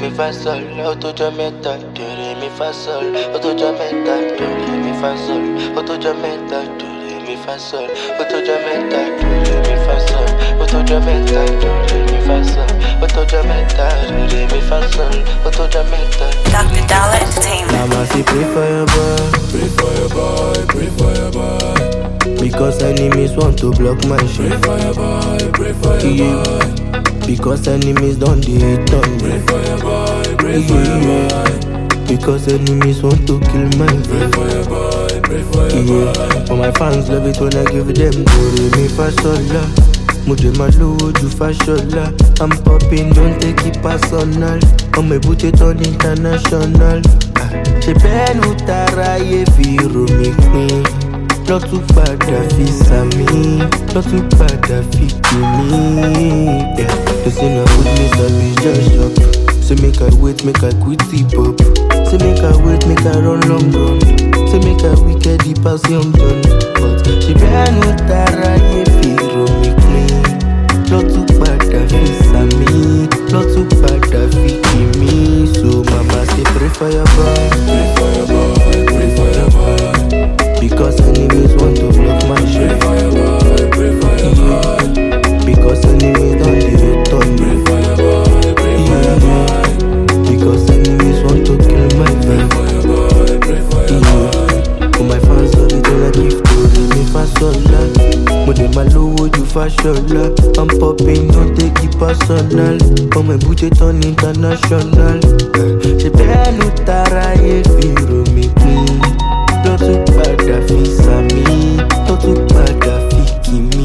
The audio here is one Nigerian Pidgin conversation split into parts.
mi fa sol, ó tó jọ mẹ́ta, do re mi fa sol, ó tó jọ mẹ́ta, do re mi fa sol, ó tó jọ mẹ́ta, do re mi fa sol, ó tó jọ mẹ́ta, do re mi fa sol, ó tó jọ mẹ́ta, do re mi fa sol, ó tó jọ mẹ́ta, do re mi fa sol, ó tó jọ mẹ́ta. Dr. Dollar Entertainment. Mama say pray for your boy, Pray for your boy, pray for your boy. because enemies want to block my shit. Pray for your boy, pray for your Yeah. boy. Because enemies don't dey hate on me. Pray for your boy, pray for your boy. Because enemies want to kill my Pray vibe. for your boy, pray for your Yeah, boy. but my fans love it when I give them Dore mi fasola Mo jẹ máa lówó ju Fáṣọlá I'm popping, don't take it personal Ọmọ èbúté tán international Ah, Ṣé bẹ́ẹ̀ ló taráyé fi rò mí pin Lọ́tún padà fi sàmì Lọ́tún padà fi kì mí Yeah, They say na good news I be just shop Say make I wait, make I quit hip hop Say make I wait, make I run long run Say make I wicked the pass young John But she bẹ́ẹ̀nu tara yé fi rò mí pin Lọ́tún padà fi sàmì Lọ́tún padà fi kì mí So mama say pray for your boy Pray for your boy, pray for your boy. Because enemies want to block my Pray shit for your boy, pray for your boy. Because enemies don't dey hate on me Pray for your boy, pray for your boy. Because enemies want to kill my Pray vibe for your boy, pray for your boy. For my fans love it when I give to them mi fasola Mo dẹ̀ máa lówó ju Fáṣọlá I'm popping, don't take it personal Ọmọ èbúté tán international Ṣé bẹ́ẹ̀ ló tara yé fi rò mí pin Lọ́tún padà fi sàmì Lọ́tún padà fi kì mí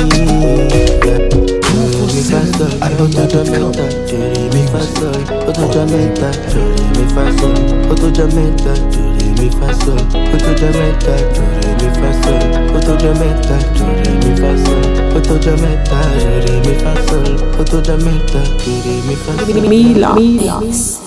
Mi fasol, ó tó jọ mẹ́ta Jèrè mi fasol, ó tó jọ mẹ́ta Jèrè mi fasol, ó tó jọ mẹ́ta Jèrè mi fasol, ó tó jọ mẹ́ta Jèrè mi fasol, ó tó jọ mẹ́ta Jèrè mi fasol, ó tó jọ mẹ́ta Jèrè mi fasol, ó tó jọ mẹ́ta Jèrè mi fasol. Mila. Mila.